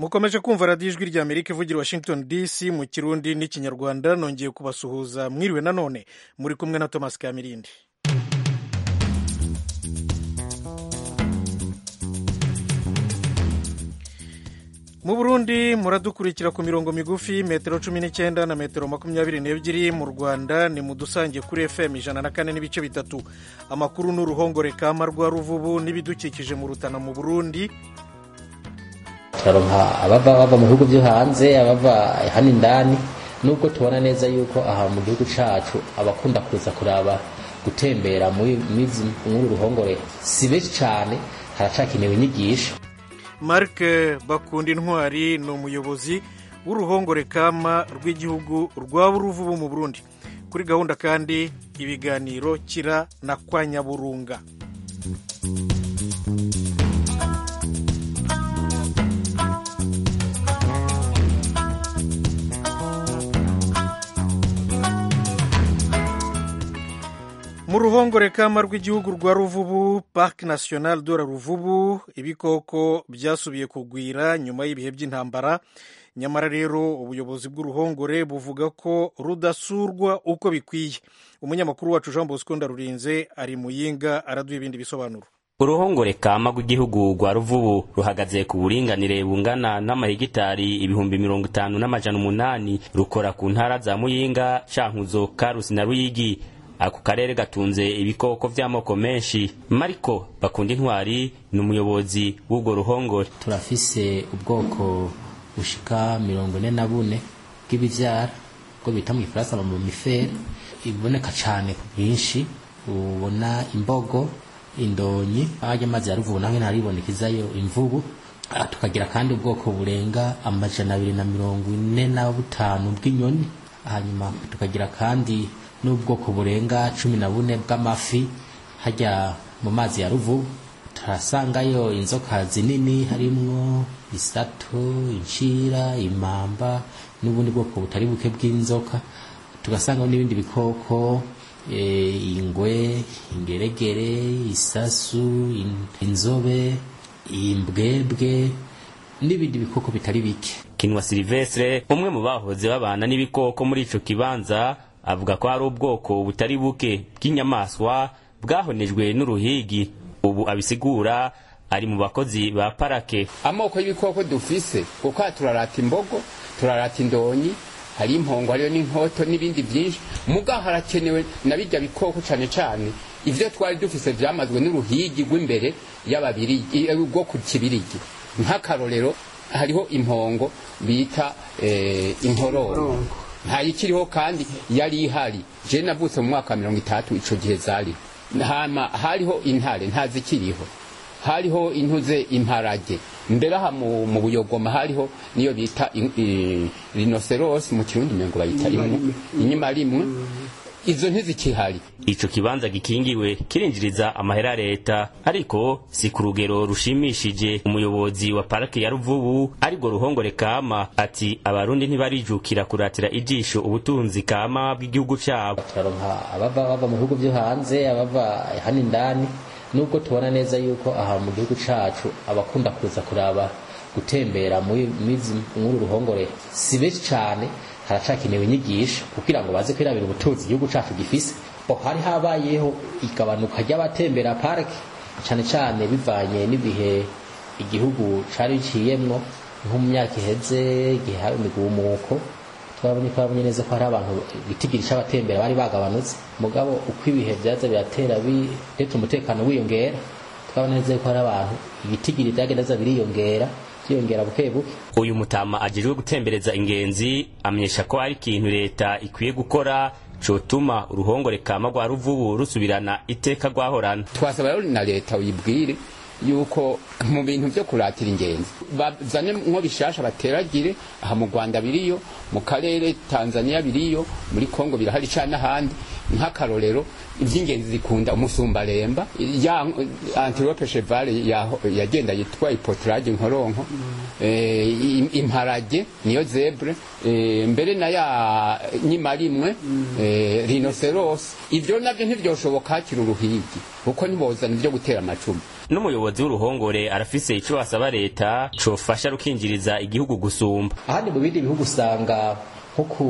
mukomeje kumva radiyo ijwi rya amerika ivugira washington dc mu kirundi n'ikinyarwanda nongeye kubasuhuza mwiriwe nanone muri kumwe na thomas kamirindi mu burundi muradukurikira ku mirongo migufi metero cumi n'icyenda na metero makumyabiri n'ebyiri mu rwanda ni mu dusange kuri fm ijana na kane n'ibice bitatu amakuru n'uruhongore kama rwa ruvubu n'ibidukikije mu rutana mu burundi turaronka abava bava mu bihugu byo hanze abava hano indani nubwo tubona neza yuko aha mu gihugu cacu abakunda kuza kuraba gutembera muri uru ruhongore si benshi cyane haracakenewe inyigisho marc bakunda intwari ni umuyobozi w'uruhongore kama rw'igihugu rwa buruvubu mu burundi kuri gahunda kandi ibiganiro kira na kwa nyaburunga mu ruhongore kama rw'igihugu rwa ruvubu parc national de la ruvubu ibikoko byasubiye kugwira nyuma y'ibihe by'intambara nyamara rero ubuyobozi bw'uruhongore buvuga ko rudasurwa uko bikwiye umunyamakuru wacu jean bosco ndarurinze ari muyinga araduha ibindi bisobanuro uruhongore kama rw'igihugu rwa ruvubu ruhagaze ku buringanire bungana n'amahegitari ibihumbi mirongo itanu n'amajana umunani rukora ku ntara za muyinga cankuzo karusi na ruyigi ako karere gatunze ibikoko vy'amoko menshi mariko bakunda intwari ni umuyobozi w'ubwo ruhongore turafise ubwoko bushika mirongo ine na bune bw'ibivyara bwo bita mu gifaransa amamifere iboneka cane ku bwinshi ubona imbogo indonyi harya amazi ya ruvubu naho ntaribonekezayo imvubu tukagira kandi ubwoko burenga amajana abiri na mirongo ine na butanu bw'inyoni hanyuma tukagira kandi n'ubwoko burenga cumi na bune bw'amafi hajya mu mazi ya ruvubu turasangayo inzoka zinini harimwo isato incira imamba n'ubundi bwoko butari buke bw'inzoka tugasangaho n'ibindi bikoko ingwe ingeregere isasu inzobe imbwebwe n'ibindi bikoko bitari bike kinwa silivestre umwe mu bahoze babana n'ibikoko muri ico kibanza avuga ko hari ubwoko butari buke bw'inyamaswa bwahonejwe n'uruhigi ubu abisigura ari mu bakozi ba parake amoko y'ibikoko dufise kuko turarata imbogo turarata indonyi hari impongo hariyo n'inkoto n'ibindi byinshi muga harakenewe na bijya bikoko cane cane ivyo twari dufise vyamazwe n'uruhigi rw'imbere y'ababirigi rwo ku kibirigi nk'akarorero hariho impongo bita eh, inkororo ntayikiriho kandi yari ihari je navutse mu mwaka wa mirongo itatu ico gihe zari hama hariho intare ntazikiriho hariho intuze imparage mbere aha mu, mu buyogoma hariho niyo bita rinoceros mu kirundi mengo bayita imwe inyuma rimwe izo ntizikihari ico kibanza gikingiwe kirinjiriza amahera leta ariko si ku rugero rushimishije umuyobozi wa parake ya ruvubu aribwo ruhongore kama ati abarundi ntibarijukira kuratira ijisho ubutunzi kama bw'igihugu cabo turaronka abava bava mu bihugu byo hanze abava hano indani nubwo tubona neza yuko aha mu gihugu cacu abakunda kuza kuraba gutembera muri uru ruhongore si benshi cane haracakenewe inyigisho kugira ngo baze kwirabira ubutunzi igihugu cacu gifise hari habayeho igabanuka ry'abatembera parike cane cane bivanye n'ibihe igihugu cari biciyemwo nko mu myaka iheze igihe hari imigumuko twabonye ko babonye neza ko hari abantu bitigiri c'abatembera bari bagabanutse mugabo uko ibihe vyaza biratera bituma umutekano wiyongera twabona neza ko hari abantu ibitigiri vyagenda biza biriyongera byiyongera buke buke uyu mutama ajejwe gutembereza ingenzi amenyesha ko ari ikintu leta ikwiye gukora cotuma uruhongore kama rwa ruvubu rusubirana iteka rwahorana twasaba rero na leta uyibwire yuko mu bintu byo kuratira ingenzi bazane nko bishasha bateragire aha mu Rwanda biriyo mu karere Tanzania biriyo muri Kongo birahari cyane ahandi nk'akarorero iby'ingenzi zikunda umusumbaremba ya antilope cheval yagenda yitwa ipotrage nkoronko eh, imparage niyo zebre eh, mbere na ya nyima rimwe eh, rhinoceros ibyo nabyo ntibyoshoboka hakiri uruhigi kuko ntibozana ibyo gutera amacumu n'umuyobozi umuyobozi w'uruhongore arafise ico asaba leta cofasha rukinjiriza igihugu gusumba ahandi mu bindi bihugu usanga nko ku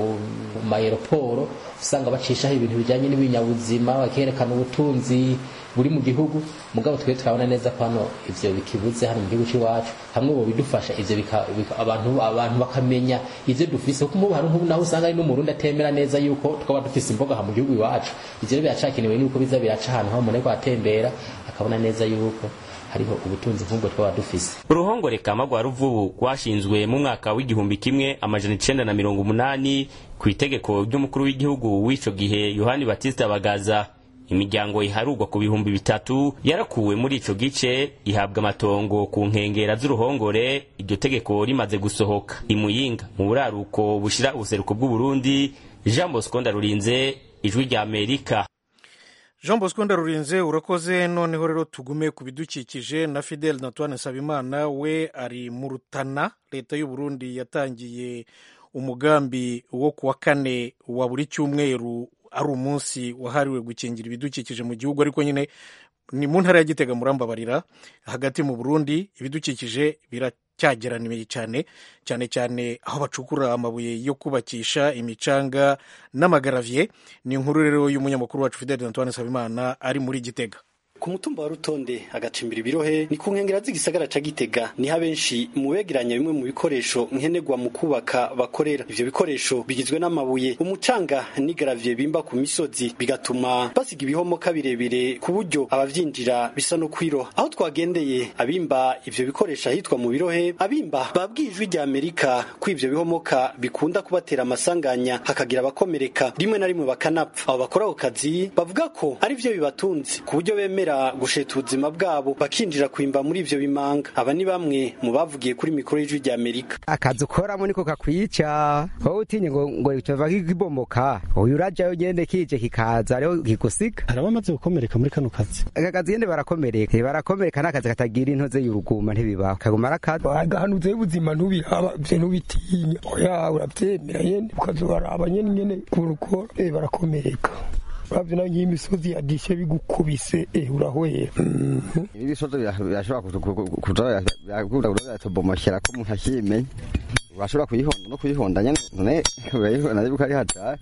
mayeroporo usanga bacishaho ibintu bijyanye n'ibinyabuzima bakerekana ubutunzi buri mu gihugu mugabo twe turabona neza ko hano ivyo bikibuze hano mu gihugu c'iwacu hamwe bo bidufasha ivyo bika, bika, abantu abantu bakamenya ivyo dufise kuko mubu hari nk'ubu naho usanga ari n'umurundi atemera neza yuko twaba dufise imboga ha mu gihugu iwacu ivyo rero biracakenewe yuko biza biraca ahantu ho umuntu ariko atembera akabona neza yuko hariho ubutunzi nk'ubwo twaba dufise uruhongore kama rwa ruvubu rwashinzwe mu mwaka w'igihumbi kimwe amajana icenda na mirongo umunani ku itegeko ry'umukuru w'igihugu w'ico gihe yohani batista bagaza imiryango iharurwa ku bihumbi bitatu yarakuwe muri ico gice ihabwa amatongo ku nkengera z'uruhongore iryo tegeko rimaze gusohoka imuyinga mu buraruko bushira ubuseruko bw'uburundi jean bosco ndarurinze ijwi rya amerika jean bosco ndarurinze urakoze noneho rero tugume ku bidukikije na fidel natwane nsabimana we ari mu rutana leta y'u burundi yatangiye umugambi wo ku wa kane wa buri cyumweru ari umunsi wahariwe gukingira ibidukikije mu gihugu ariko nyine ni mu ntara ya gitega murambabarira hagati mu burundi ibidukikije biracyageraniye cyane cyane cyane aho bacukura amabuye yo kubakisha imicanga n'amagaraviye ni inkuru rero y'umunyamakuru wacu fidel antoine nsabimana ari muri gitega ku mutumba wa rutonde agacimbira ibirohe ni ku nkengera z'igisagara ca gitega niho abenshi mu begeranya bimwe mu bikoresho nkenerwa mu kubaka bakorera ivyo bikoresho bigizwe n'amabuye umucanga n'igaraviye bimba ku misozi bigatuma basiga ibihomoka birebire ku buryo abavyinjira bisa no kwiroha aho twagendeye abimba ivyo bikoresho ahitwa mu birohe abimba babwiye ijwi rya amerika ko ivyo bihomoka bikunda kubatera amasanganya hakagira abakomereka rimwe na rimwe bakanapfa abo bakora ako kazi bavuga ko ari vyo bibatunze ku buryo bemera gusheta ubuzima bwabo bakinjira kwimba muri ivyo bimanga aba ni bamwe mu bavugiye kuri mikoro y'ijwi rya amerika akazi ukoramo niko kakwica wowe utinye ngo ngo cova kibomoka uyu urajayo ugende kije kikaza rero kigusiga hari abamaze gukomereka muri kano kazi aka kazi nyene barakomereka barakomereka n'akazi katagira intoze y'uruguma ntibibaho kaguma arakazi agahanuza y'ubuzima ntubiraba vye ntubitinya oya uravyemera nyene ukazobaraba nyene nyene ukuntu ukora eh barakomereka uravye nayo nk'imisozi yadishe bigukubise eh urahwera ibisozi birashobora kuza biratobomokera ko umuntu akimenya urashobora kuyihonda no kuyihonda nyene none urayihonda ariko ari hatari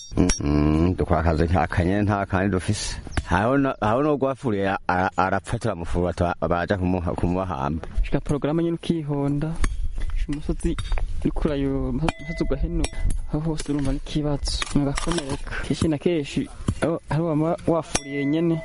dukora akazi nk'akanyene nta kandi dufise aho no gwafuriye arapfa turamufura baja kumubahamba shika porogaramu nyene ukihonda umusozi uriko urayo umusozi ugahenuka aho hose urumva n'ikibazo ugakomereka kenshi na kenshi hari wama wafuriye nyene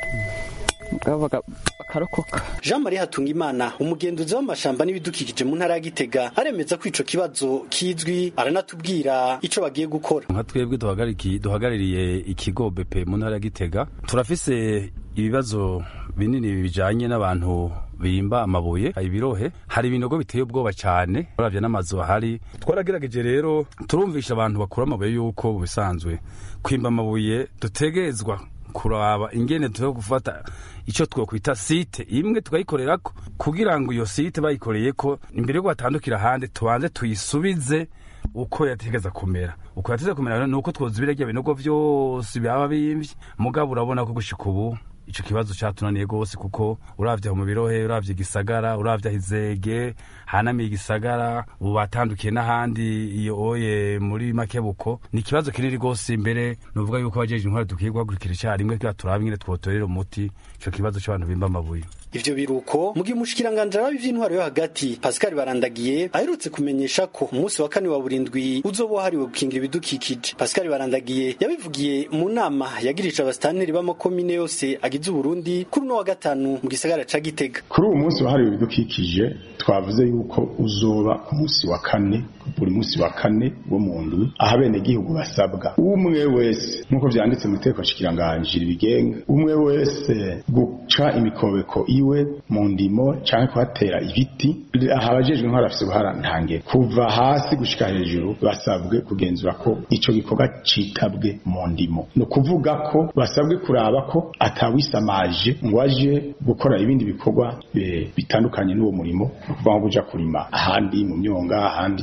mugabo bakarokoka jean marie hatungimana umugenduzi w'amashamba n'ibidukikije mu ntara ya gitega aremeza ko ico kibazo kizwi aranatubwira ico bagiye gukora nka twebwe duhagarariye ikigo bepe mu ntara ya gitega turafise ibibazo binini bijanye n'abantu bimba amabuye ibirohe hari ibinogo biteye ubwoba cyane uravye n'amazu ahari twaragerageje rero turumvisha abantu bakura amabuye yuko bisanzwe kwimba amabuye dutegezwa kuraba ingene tuyo gufata icyo twokwita site imwe tukayikorerako kugira ngo iyo site bayikoreyeko imbere yo batandukira ahandi tubanze tuyisubize uko yategeza kumera uko yategeza kumera ni uko twozibira rya binogo vyose byaba bimvye mugabo urabona ko gushika ubu ico kibazo catunaniye gose kuko uravye mu birohe uravye igisagara uravye izege hanamiye igisagara ubu batandukiye n'ahandi iyo oye muri makebuko ni ikibazo kinini gose imbere nuvuga yuko abajeje intwari dukwiye guhagurukira icarimwe kugira turabe ingene twotorera umuti ico kibazo c'abantu bimba amabuye ivyo biruko mu gihe umushikiranganji arabi vy'intwaro yo hagati Pascal Barandagiye aherutse kumenyesha ko umunsi wa kane wa burindwi uzoba wahariwe gukingira ibidukikije Pascal Barandagiye yabivugiye mu nama yagirisha abasitanteri b'amakomine yose agize Uburundi kuri uno wa gatanu mu gisagara ca Gitega kuri uwo munsi wahariwe ibidukikije twavuze yuko uzoba ku munsi wa kane buri munsi wa kane wo mu ndwi aho abenegihugu basabwa umwe wese nk'uko vyanditse mu itegeko nshikiranganji ribigenga umwe wese guca imikobeko iwe mu ndimo canke kuhatera ibiti aha abajejwe intwaro bafise uruhara ntange kuva hasi gushika hejuru basabwe kugenzura ko ico gikorwa citabwe mu ndimo ni ukuvuga ko basabwe kuraba ko atawisamaje ngo aje gukora ibindi bikorwa bitandukanye n'uwo murimo ni ukuvuga nko kuja kurima ahandi mu myonga ahandi canke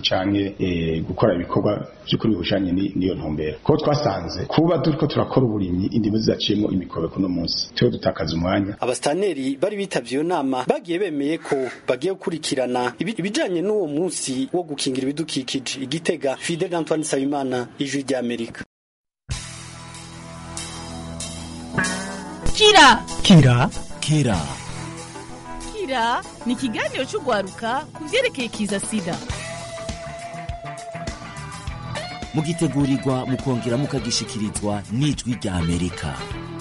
bashobore eh, gukora ibikorwa by'ukuri bihushanye ni- n'iyo ntumbero kuko twasanze kuba turiko turakora uburimyi indimo zizaciyemo imikobeko no munsi tuwe dutakaza umwanya abastaneri bari bitavye iyo nama bagiye bemeye ko bagiye gukurikirana ibi- ibijanye n'uwo munsi wo gukingira ibidukikije igitega Fidel Antoine Nsabimana ijwi rya Amerika kira kira kira kira ni ikiganiro cy'urwaruka ku byerekeye kiza sida mugitegurirwa mukongera mukagishikirizwa n'ijwi rya amerika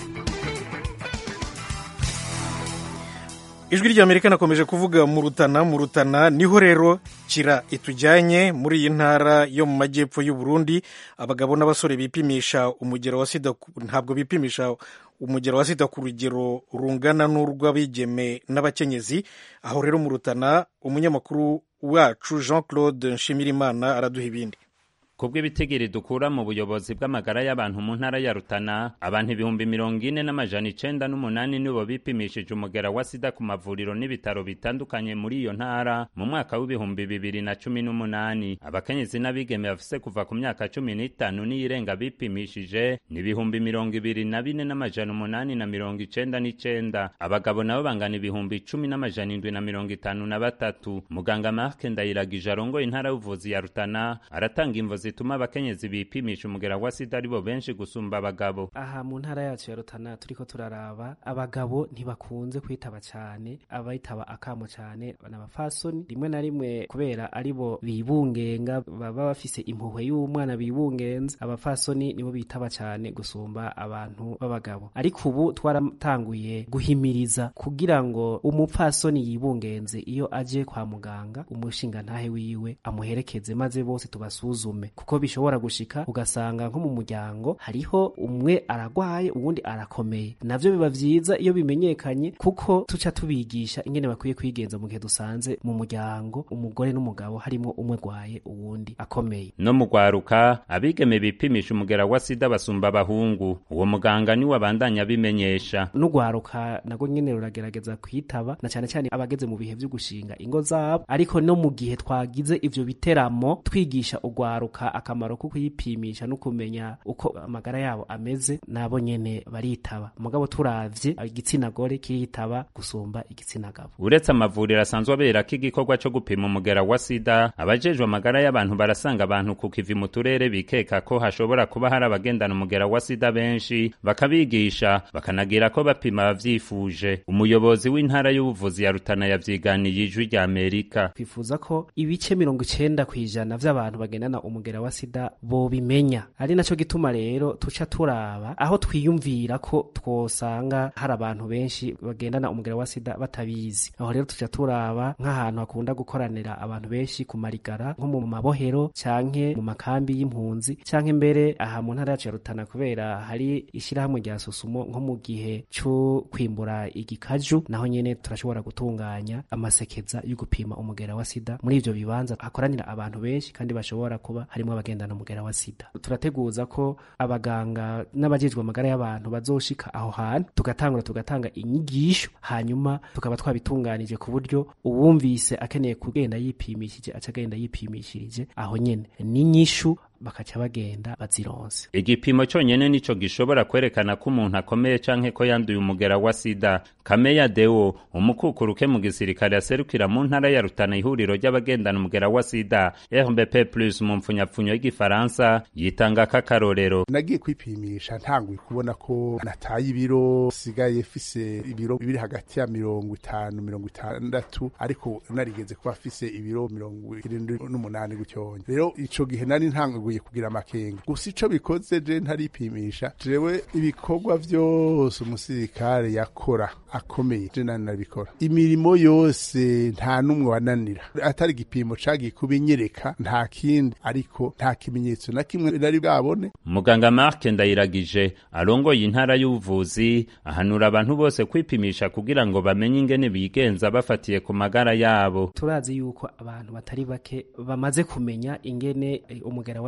ijwi rya amerika nakomeje kuvuga mu rutana mu rutana niho rero kira itujyanye muri iyi ntara yo mu majyepfo y'u Burundi abagabo n'abasore bipimisha umugero wa sida ku- ntabwo bipimisha umugero wa sida ku rugero rungana n'urw'abigeme n'abakenyezi aho rero mu rutana umunyamakuru wacu jean claude nshimirimana araduha ibindi kubw'ibitigiri dukura mu buyobozi bw'amagara y'abantu mu ntara ya Rutana abantu ibihumbi mirongo ine n'amajana icenda n'umunani nibo bipimishije umugera wa sida ku mavuriro n'ibitaro bitandukanye muri iyo ntara mu mwaka w'ibihumbi bibiri na cumi n'umunani abakenyezi n'abigeme bafise kuva ku myaka cumi n'itanu n'iyirenga bipimishije ni ibihumbi mirongo ibiri na bine n'amajana umunani na mirongo icenda n'icenda abagabo nabo bangana ibihumbi cumi n'amajana indwi na mirongo itanu na batatu muganga Mark Ndayiragije arongoye intara y'ubuvuzi ya Rutana aratanga imvo zituma abakenyezi bipimisha umugera wa sida aribo benshi gusumba abagabo aha mu ntara yacu ya rutana turiko turaraba abagabo ntibakunze kwitaba cyane abayitaba akamo cyane n'abafasoni rimwe na rimwe kubera aribo bibungenga baba bafise impuhwe y'umwana bibungenza abafasoni nibo bitaba cyane gusumba abantu b'abagabo ariko ubu twaratanguye guhimiriza kugira ngo umupfasoni yibungenze iyo aje kwa muganga umushingantahe wiwe amuherekeze maze bose tubasuzume kuko bishobora gushika ugasanga nko mu muryango hariho umwe aragwaye uwundi arakomeye navyo biba vyiza iyo bimenyekanye kuko tuca tubigisha ingene bakwiye kwigenza mu gihe dusanze mu muryango umugore n'umugabo harimo umwe gwaye uwundi akomeye no mu gwaruka abigeme bipimisha umugera wa sida basumba abahungu uwo muganga niwe abandanya abimenyesha n'ugwaruka nago nyene ruragerageza kwitaba na cyane cyane abageze mu bihe vyo gushinga ingo zabo ariko no mu gihe twagize ivyo biteramo twigisha ugwaruka akamaro ko kuyipimisha no kumenya uko amagara yabo ameze nabo nyene baritaba mugabo turavye igitsina gore kiritaba gusumba igitsina gabo uretse amavuriro asanzwe aberako igikorwa co gupima umugera wa sida abajejwe amagara y'abantu barasanga abantu ku kivi mu turere bikeka ko hashobora kuba hari abagendana umugera wa sida benshi bakabigisha bakanagira ko bapima abavyifuje umuyobozi w'intara y'ubuvuzi ya rutana yavyiganiye ijwi rya amerika twifuza ko ibice mirongo icenda kw'ijana vy'abantu bagendana umugera wa sida bobimenya ari naco gituma rero tuca turaba aho twiyumvira ko twosanga hari abantu benshi bagendana umugera wa sida batabizi aho rero tuca turaba nk'ahantu hakunda gukoranira abantu benshi ku marigara nko mu mabohero canke mu makambi y'impunzi canke mbere aha mu ntara yacu ya Rutana kubera hari ishirahamwe rya Susumo nko mu gihe co kwimbura igikaju naho nyene turashobora gutunganya amasekeza yo gupima umugera wa sida muri ivyo bibanza hakoranira abantu benshi kandi bashobora kuba harimo abagendana umugera wa sida turateguza ko abaganga n'abajejwe amagara y'abantu bazoshika aho hantu tugatangura tugatanga inyigisho hanyuma tukaba twabitunganije ku buryo uwumvise akeneye kugenda yipimishije aca agenda yipimishirije aho nyene n'inyishu bakaca bagenda bazironse igipimo cyonyene nico gishobora kwerekana ko umuntu akomeye canke ko yanduye umugera wa sida kameya deo umukukuruke mu gisirikare aserukira mu ntara ya rutana ihuriro ry'abagendana umugera wa sida rbp plus mu mpfunyapfunyo y'igifaransa yitanga k'akarorero nagiye kwipimisha ntanguye kubona ko nataye ibiro sigaye fise ibiro biri hagati ya mirongo itanu mirongo itandatu ariko narigeze kuba fise ibiro mirongo irindwi n'umunani gutyonya rero ico gihe nari ntanguye kugira amakenga gusa ico bikoze je ntaripimisha jewe ibikorwa vyose umusirikare yakora akomeye je nani nabikora imirimo yose nta n'umwe wananira atari igipimo cagiye kubinyereka nta kindi ariko nta kimenyetso na kimwe nari bwabone muganga mark ndayiragije arongoye intara y'ubuvuzi ahanura abantu bose kwipimisha kugira ngo bamenye ingene bigenza bafatiye ku magara yabo turazi yuko abantu batari bake bamaze kumenya ingene umugera wa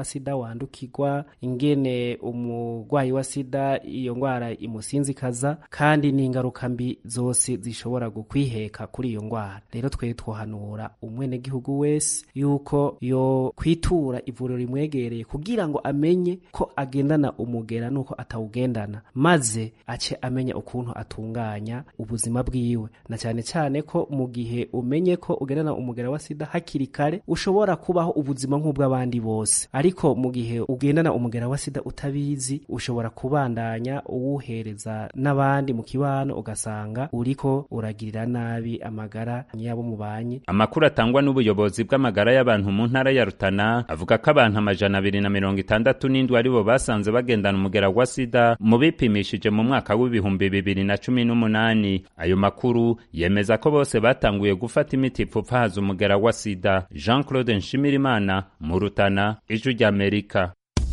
sida wandukirwa ingene umurwayi wa sida iyo ndwara imusinzikaza kandi n'ingaruka mbi zose zishobora gukwiheka kuri iyo ndwara rero twe twohanura umwenegihugu wese yuko yo kwitura ivuriro rimwegereye kugira ngo amenye ko agendana umugera nuko atawugendana maze ace amenya ukuntu atunganya ubuzima bwiwe na cyane cyane ko mu gihe umenye ko ugendana umugera wa sida hakiri kare ushobora kubaho ubuzima nk'ubw'abandi bose ariko mu gihe ugendana umugera wa sida utabizi ushobora kubandanya uwuhereza n'abandi mu kibano ugasanga uriko uragirira nabi amagara y'abo mubanye amakuru atangwa n'ubuyobozi bw'amagara y'abantu mu ntara ya Rutana avuga ko abantu amajana abiri na mirongo itandatu n'indwi aribo basanze bagendana umugera wa sida mu bipimishije mu mwaka w'ibihumbi bibiri na cumi n'umunani ayo makuru yemeza ko bose batanguye gufata imiti ipfupfahaza umugera wa sida jean claude nshimirimana mu Rutana ijwi ry'amerika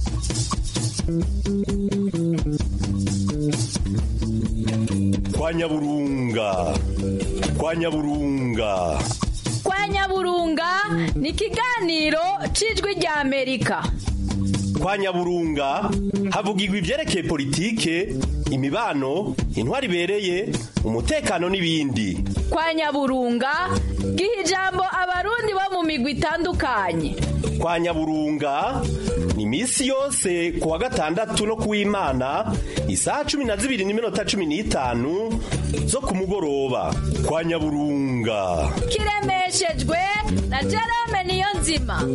kwa nyaburunga kwa nyaburunga kwa nyaburunga ni ikiganiro cy'ijwi rya amerika kwa nyaburunga havugirwa ibyerekeye politike imibano intwari ibereye umutekano n'ibindi kwa nyaburunga giha ijambo abarundi bo mu migwi itandukanye kwa nyaburunga ni iminsi yose ku wa gatandatu no ku w'imana isaha cumi na zibiri n'iminota cumi n'itanu zo ku mugoroba kwa nyaburunga kiremeshejwe na jerome niyo nzima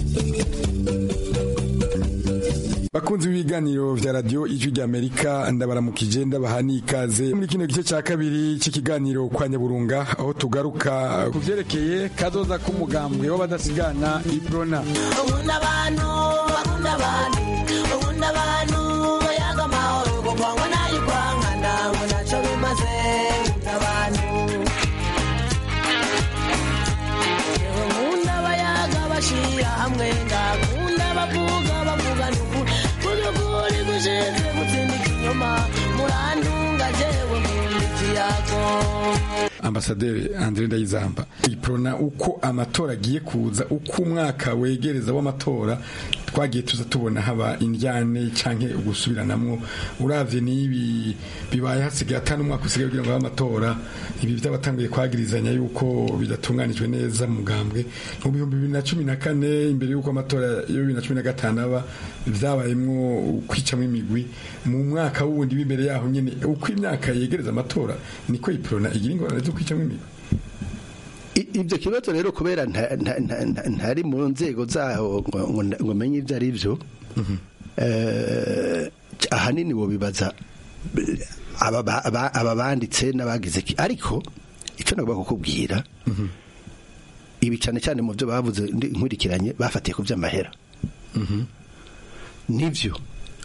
bakunzi b'ibiganiro vya radio ijwi ry'amerika ndabaramukije ndabaha n'ikaze muri kino gice cya kabiri cy'ikiganiro kwa nyaburunga aho tugaruka ku vyerekeye kazoza k'umugambwe w'abadasigana iprona ukunda abantu bakunda abantu ukunda abantu bayaga amahoro kukwangwa nayo kwangana ngo naco bimaze ukunda abantu yewe nkunda bayaga bashira hamwe ngakunda bavuga bavugana ukuri kuri gushize gutsinda ikinyoma murantunga jewe nkunda ikiyago ambasaderi Andre Ndayizamba iprona uko amatora agiye kuza uko umwaka wegereza w'amatora twagiye tuza tubona haba indyane canke ugusubiranamwo uravye n'ibi bibaye hasigaye atanu umwaka usigaye kugira ngo habe amatora ibi by'abatanguye kwagirizanya yuko bidatunganijwe neza mu mugambwe mu bihumbi bibiri na cumi na kane imbere y'uko amatora ya bibiri na cumi na gatanu aba vyabayemwo kwicamwo imigwi mu mwaka wundi w'imbere yaho nyene uko imyaka yegereza amatora niko iprona igira ingorane zo kwicamwo imigwi ibyo kibazo rero kubera ntari mu nzego zaho ngo menye ibyo ari byo ahanini bo bibaza aba banditse n'abagize ariko icyo nagomba kukubwira ibi cyane cyane mu byo bavuze nkurikiranye bafatiye ku by'amahera nibyo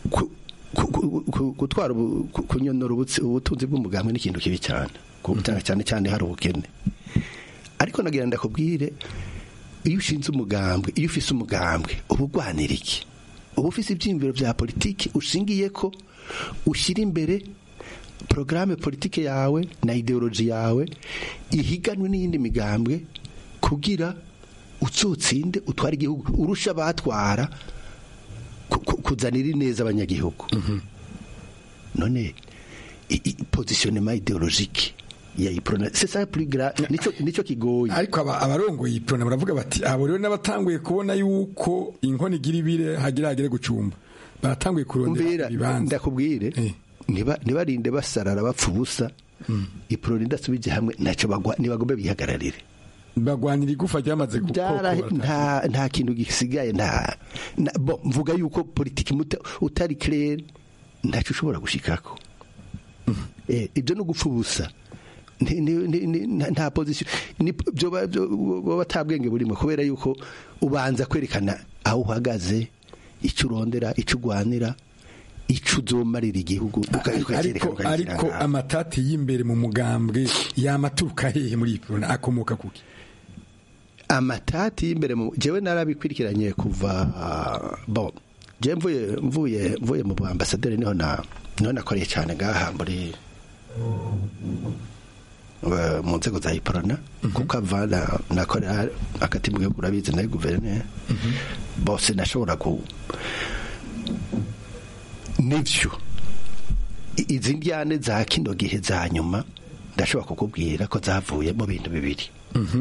gutwara kunyonora ubutunzi bw'umugambwe ni ikintu kibi cyane cyane cyane hari ubukene ariko nagira ndakubwire iyo ushinze umugambwe iyo ufise umugambwe uba urwanira iki uba ufise ibyiyumviro bya politiki ushingiye ko ushyira imbere porogaramu politiki yawe na ideoloji yawe ihiganwe n'iyindi migambwe kugira utsotsinde utwara igihugu urusha abatwara kuzanira ineza abanyagihugu none pozisiyonema ideologike ya iprona c'est ça plus grave nico nico kigoye ariko abarongoye iprona baravuga bati abo rero n'abatanguye kubona yuko inkono igira ibire hagira hagere gucumba baratanguye kurondera ibibanza ndakubwire niba nibarinde basarara bapfa ubusa iprona idasubije hamwe ntacyo bagwa nibagombe bihagararire bagwanira igufa ryamaze gukora nta nta kintu gisigaye nta bo mvuga yuko politiki utari clair ntacyo ushobora gushikako ibyo no gupfa ubusa nta pozisiyo baba atabwenge burimo kubera yuko ubanza kwerekana aho uhagaze icyo urondera icyo urwanira icyo uzomarira igihugu ariko amatati y'imbere mu mugambwe yamaturuka hehe muri iyi porona akomoka kuki amatati y'imbere mu jewe narabikurikiranye kuva bo je mvuye mvuye mvuye mu ambasaderi niho na niho nakoreye cyane ngaha muri eh, mu nzego za iprona kuko ava na- nakorera hagati mu gihugu urabizi nayo guverineri bose nashobora ku nivyo I- izi njyane za kino gihe za nyuma ndashobora kukubwira ko zavuye mu bintu bibiri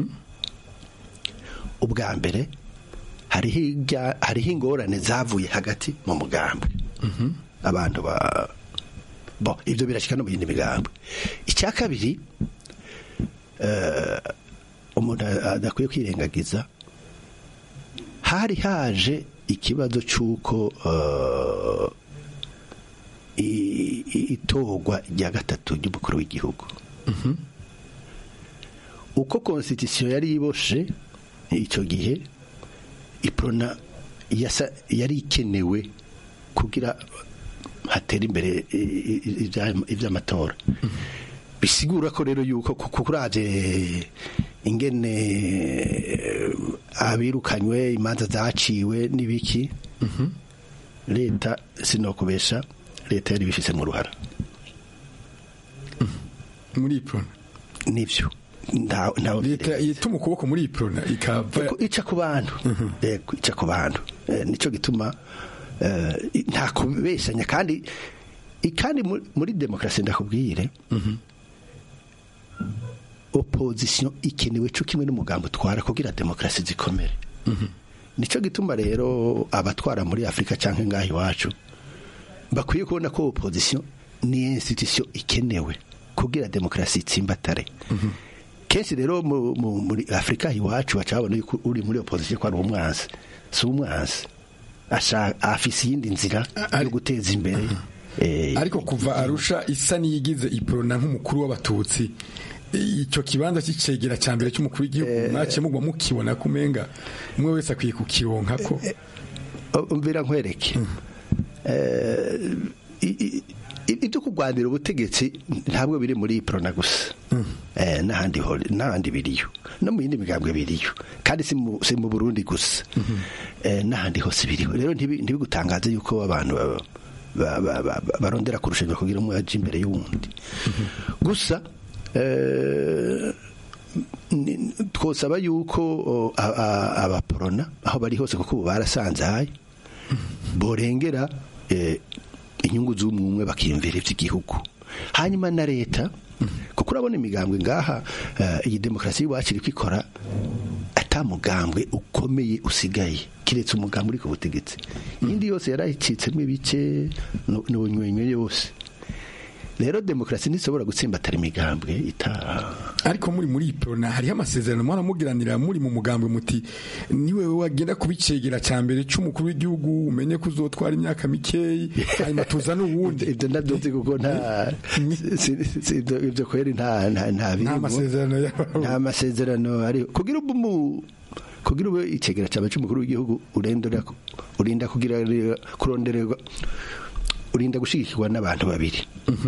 ubwa mbere hariho ijya- hariho ingorane zavuye hagati mu mugambwe abantu ba bo ibyo birashyika no mu yindi migambwe icya kabiri eh, umuntu adakwiye kwirengagiza hari haje ikibazo cy'uko eh, i- i- itorwa rya gatatu ry'umukuru w'igihugu uko konstitusiyo yari iboshe icyo gihe iprona yasa- yari ikenewe kugira hatera imbere i- i- ibya- iby'amatora bisigura ko rero yuko kuko uraje ingene eh, abirukanywe imanza zaciwe n'ibiki leta sinokubesha leta yari bifise mu ruhara muri iprona nivyo nta nta leta yituma ukuboko muri iprona ikava Kuko ica ku bantu yego ica ku bantu Eh, nico gituma eh, i- nta kubeshanya kandi i- kandi mu- muri demokarasi ndakubwire opposition ikenewe cyo kimwe n'umugambo utwara kugira demokarasi zikomere nico gituma rero abatwara muri afurika cyangwa ngaho iwacu bakwiye kubona ko opposition ni institution ikenewe kugira demokarasi itsimbatare kenshi rero mu- mu- muri afurika iwacu baca babona yuko uri muri opposition ko ari umwansi si umwansi Asha- afise iyindi nzira yo guteza imbere eh, ariko kuva arusha isa n'iyigize iprona nk'umukuru w'abatutsi icyo kibanza cy'icegera cya mbere cy'umukuru w'igihugu mwaciye mugwa mukibona ko umenga umwe wese akwiye kukironka ko umvira nkwereke Eh, i- i- i- ibyo kurwanira ubutegetsi ntabwo biri muri iprona gusa Eh, n'ahandi ho- n'ahandi biriyo no mu yindi migambwe biriyo kandi si mu si mu burundi gusa Eh, n'ahandi hose biriho rero ntibi- ntibigutangaze yuko abantu ba- ba- ba- ba- ba- barondera kurushanwa kugira umwe aje imbere y'uwundi gusa eh, ni- twosaba yuko o, a- a- abaporona aho bari hose kuko ubu barasanzaye borengera eh, inyungu z'umwe bakiyumvira iby'igihugu hanyuma na leta kuko urabona imigambwe ngaha eh, iyi demokarasi y'iwacu iri kwikora atamugambwe ukomeye usigaye kiretse umugambwe uri ku butegetsi iyindi yose yarayicitsemo ibice n'ubunywenywe yose rero demokarasi ntishobora gutsimbatara imigambwe itaha ariko muri muri iprona hariho amasezerano mwaramugiranira muri mu mugambwe muti niwe wagenda kubicegera cya mbere cy'umukuru w'igihugu umenye ko uzotwara imyaka mikeyi hanyuma tuza n'uwundi ibyo ndabyumva kuko nta si- si- ibyo ibyo kweri nta nta nta birimo. masezerano nta masezerano ari kugira ubu mu kugira ube icegera cyawe cy'umukuru w'igihugu urendera urinda kugira kurondererwa urinda gushigikirwa n'abantu babiri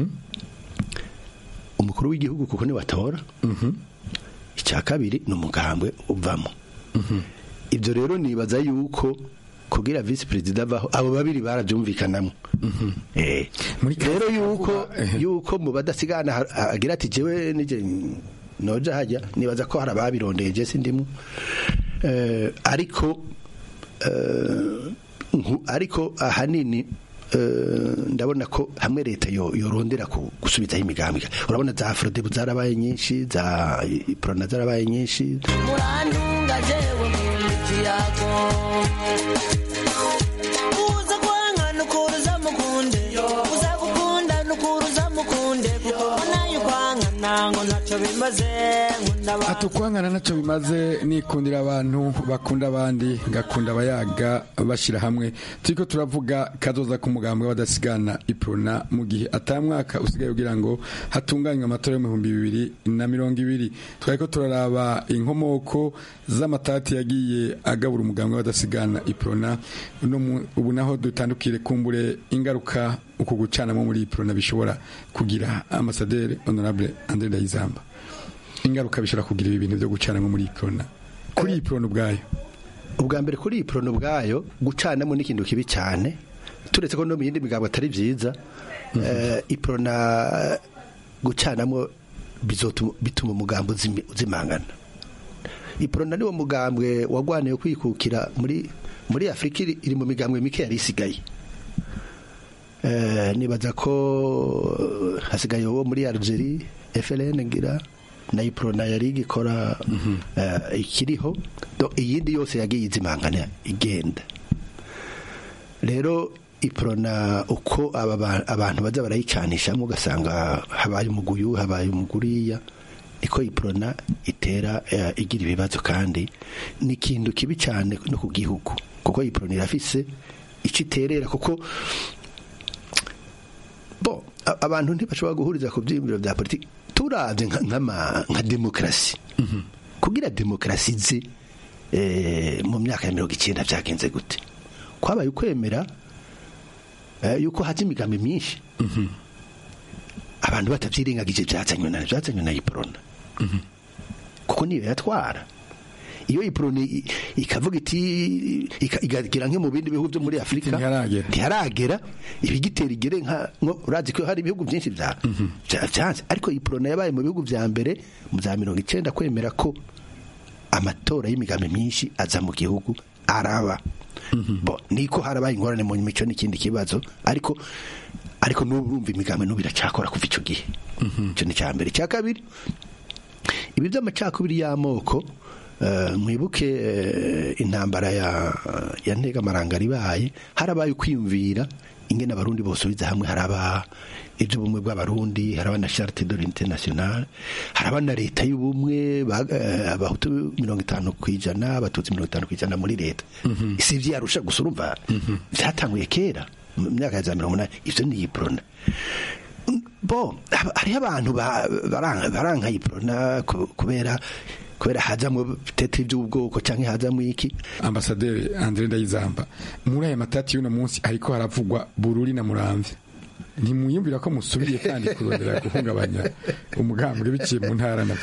umukuru w'igihugu kuko ni batora icya kabiri ni umugambwe uvamo ibyo rero nibaza yuko kugira visi perezida avaho abo babiri barabyumvikanamo Eh, rero yuko yuko mu badasigana ha- ha- agira ati jewe nije noja hajya nibaza ko hari ababirondeye je sindimu Eh, ariko eh, nku- ariko ahanini eh, ndabona ko hamwe leta yo- yorondera ku- gusubizaho imigambi urabona za afrodebu zarabaye nyinshi za iprona zarabaye nyinshi murantunga jewe mu kiyago uza kwanga nukuruza mukunde uza gukunda nukuruza mukunde kuko nayo kwanga nango ntacyo bimaze nkunda abantu atukwangana ntacyo bimaze nikundira abantu bakunda abandi ngakunda abayaga bashyira hamwe turiko turavuga kazoza k'umugambi w'abadasigana iprona mu gihe atamwaka usigaye kugira ngo hatunganywe amatora yo mu bihumbi bibiri na mirongo ibiri twariko turaraba inkomoko z'amatati yagiye agabura umugambi w'abadasigana iprona uno mu- ubu naho dutandukire kumbure ingaruka uku gucanamo muri iprona bishobora kugira amasaderi honorable andre ndayizamba ingaruka bishobora kugira ibi bintu byo gucanamo muri iprona kuri iprona ubwayo ubwa mbere kuri iyi porono ubwayo gucanamo ni ikintu kibi cyane turetse ko no mu yindi migambo atari byiza eh, iprona gucanamo bizotuma bituma umugambi uzimi- uzimangana iprona niwo mugambwe wagwaniye kwikukira muri muri afurika iri iri mu migambwe mike yari isigaye Eh, nibaza ko hasigaye uwo muri algerie fln ngira na iprona yari igikora eh, ikiriho Do- iyindi yose yagiye izimangana igenda rero iprona uko aba ba- abantu baza barayicanishamo ugasanga habaye umuguyu habaye umuguriya niko iprona itera eh, igira ibibazo kandi ni ikintu kibi cyane no ku gihugu kuko iprona irafise icyo iterera kuko bo a- abantu ntibashobora guhuriza ku byiyumviro bya politiki turavye nka- nk'ama- nka demokarasi kugira demokarasi ize eh, mu myaka ya mirongo icyenda byagenze gute kwabaye ukwemera eh, yuko haza imigambi myinshi abantu batabyirengagije byazanywe na byazanywe na iprona kuko niyo yatwara iyo iproni i- ikavuga iti ika- igagera nko mu bindi bihugu byo muri afurika ntiharagera ibigitera igere nka nko urazi ko hari ibihugu byinshi bya bya- byanze ariko iprona yabaye mu bihugu bya mbere mu za mirongo icyenda kwemera ko amatora y'imigambi myinshi aza mu gihugu araba bo niko harabaye ingorane mu mico n'ikindi kibazo ariko ariko n'ubu urumva imigambi n'ubu iracakora kuva icyo gihe icyo ni icya mbere icya kabiri ibi by'amacakubiri y'amoko eh, mwibuke eh, intambara ya ya ntegamarangara ibaye harabaye ukwiyumvira ingene abarundi bosubiza hamwe haraba iby'ubumwe bw'abarundi haraba na charte de l'unité nationale haraba na leta y'ubumwe ba- eh, abahutu mirongo itanu ku ijana abatutsi mirongo itanu ku ijana muri leta si ivyarusha gusa urumva byatanguye kera mu myaka ya za mirongo umunani ivyo ni iprona bo haba- hariho abantu ba- baranga baranga iprona ku- kubera kubera hazamwo tete iby'ubwoko cyangwa hazamwo iki ambasaderi Andre Ndayizamba muri aya matati y'uno munsi ariko haravugwa bururi na muramvya ntimwiyumvira ko musubiriye kandi kurondera guhungabanya umugambwe biciye mu ntara na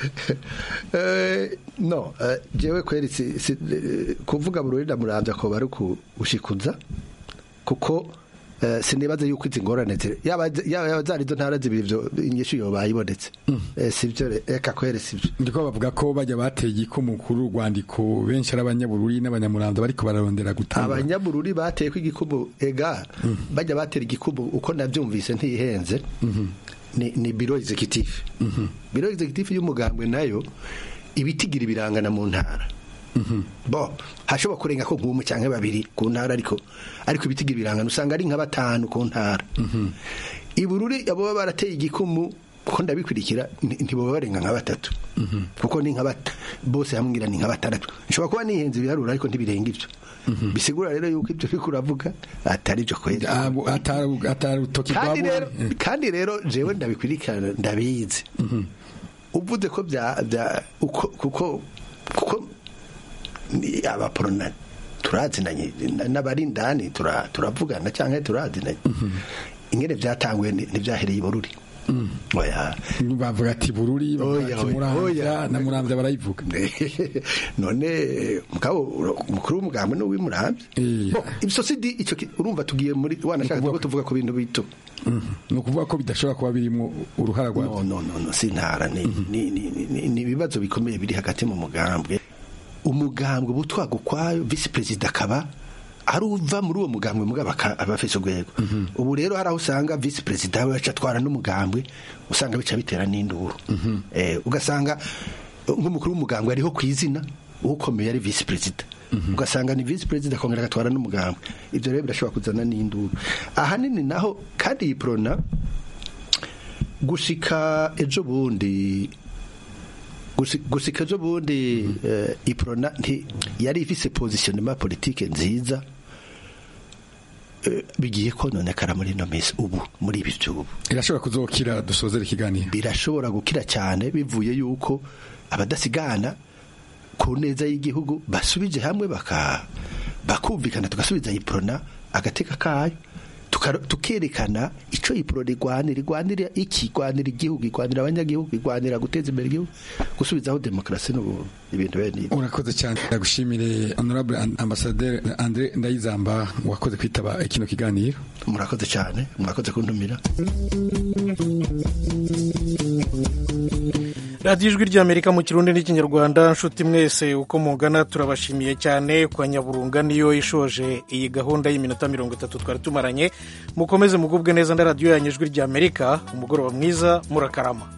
Eh, no eh, jewe kweri si, si, eh, kuvuga bururi ndamuramvya ko bari kushikuza kuko eh, sinibaza yuko izi ngorane ziri yaba yaba zari zo ntara zibiri byo inyishu yo bayibonetse eh, sivyo re- eka kweri sivyo ndiko bavuga ko bajya bateye igikumu kuri urwandiko benshi ari abanyabururi n'abanyamuramvya bariko bararondera gutanga abanyabururi bateye ko igikubu ega bajya batera igikubu uko nabyumvise ntihenze ni, ni biro executive biro executive y'umugambwe nayo ibitigira ibirangana mu ntara bo hashobora kurenga ko nk'umwe cyangwa babiri ku ntara ariko ariko ibitigira ibirangana usanga ari nka batanu ku ntara ibururi abo baba barateye igikumu kuko ndabikurikira nti- ntibaba barenga nka batatu kuko ni nka bat- bose hamwe ngira ni nka batandatu nshobora kuba nihenze ibiharuro ariko ntibirenga ibyo bisigura rero yuko ibyo uriko uravuga atari byo kweli atarutoki kandi rero kandi rero jewe ndabikurikirana ndabizi uvuze ko bya bya uko kuko kuko ni abaporona turazinanye na- n'abari indani tura- turavugana cyangwa turazinanye ingene byatanguye ni- ntibyahereye i bururi oya bavuga ati bururi bavuga Oya, ati oya, muramvya oya. na muramvya barayivuga none mugabo umukuru w'umugambwe ni uw'imurambye Bo, ibyo si di icyo ki- urumva tugiye muri wanashaka ko tuvuga ku bintu bito ni ukuvuga ko bidashobora kuba birimo uruhara rwa no no no no si ntara ni ni ni ni- ni ibibazo bikomeye biri hagati mu mugambwe umugambwe butwaga ukwayo visi perezida akaba ari uva muri uwo mugambwe mugabo aka- aba afise urwego ubu rero hari aho usanga visi perezida we aca atwara n'umugambwe usanga bica bitera n'induru Eh, ugasanga eh, nk'umukuru w'umugambwe ariho ku izina ukomeye ari visi perezida ugasanga ni visi perezida akongera agatwara n'umugambwe ibyo rero birashobora kuzana n'induru ahanini naho kandi iyi porona gushika ejo bundi gusi- gushika ejo bundi eh, iprona nti yari ifise positionnement politique nziza eh, bigiye kononekara muri ino minsi ubu muri ibi by'ubu irashobora kuzokira dusozera ikiganiro birashobora gukira cyane bivuye yuko abadasigana ku neza y'igihugu basubije hamwe baka bakumvikana tugasubiza iprona agateka kayo tuka- tukerekana ico iprona igwanira igwanira iki igwanira igihugu igwanira abanyagihugu igwanira guteza imbere igihugu gusubizaho demokarasi n'ubuntu ibintu bene ibyo urakoze cyane ndagushimire honorable An- ambassadeur Andre Ndayizamba wakoze kwitaba kino kiganiro murakoze cyane murakoze kuntumira radiyo ijwi ry'amerika mu kirundi n'ikinyarwanda nshuti mwese uko mungana turabashimiye cyane kwa nyaburunga niyo ishoje iyi gahunda y'iminota mirongo itatu twari tumaranye mukomeze mugubwe neza na radiyo yanyu ijwi ry'amerika umugoroba mwiza murakarama